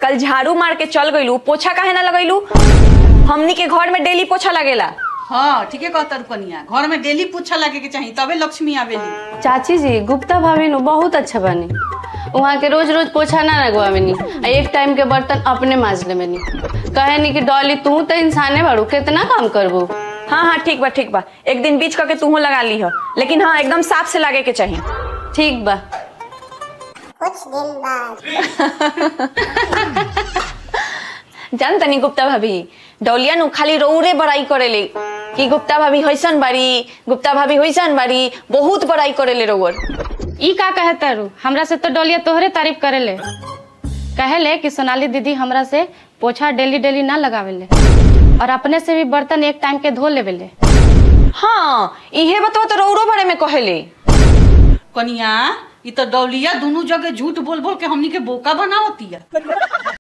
कल झाड़ू मार के चल गईलू पोछा काहे ना लगैलू हमनी के घर में डेली पोछा लगेला हाँ ठीके कहता कनिया घर में डेली पूछा लगे के चाहिए तबे लक्ष्मी आवेली चाची जी गुप्ता भाभी नु बहुत अच्छा बनी वहाँ के रोज रोज पोछा ना लगवावेनी आ एक टाइम के बर्तन अपने माज लेवेनी कहे नी कि डॉली तू तो इंसाने बाड़ू कितना काम करबू हाँ हाँ ठीक बा ठीक बा एक दिन बीच करके तूहो लगा ली हो लेकिन हाँ एकदम साफ से लागे के चाहिए ठीक बा कुछ दिन बाद जान तनी गुप्ता भाभी डौलिया नु खाली रौरे बड़ाई करेले कि गुप्ता भाभी होइसन बारी गुप्ता भाभी होइसन बारी बहुत बड़ाई करेले रौर ई का कहे तारू हमरा से तो डोलिया तोहरे तारीफ करेले कहेले कि सोनाली दीदी हमरा से पोछा डेली डेली ना लगावेले और अपने से भी बर्तन एक टाइम के धो लेवेले हाँ इहे बतवा तो रौरो बारे में कहेले कनिया ई तो डौलिया दोनों जगह झूठ बोल बोल के हमनी के बोका बनावती है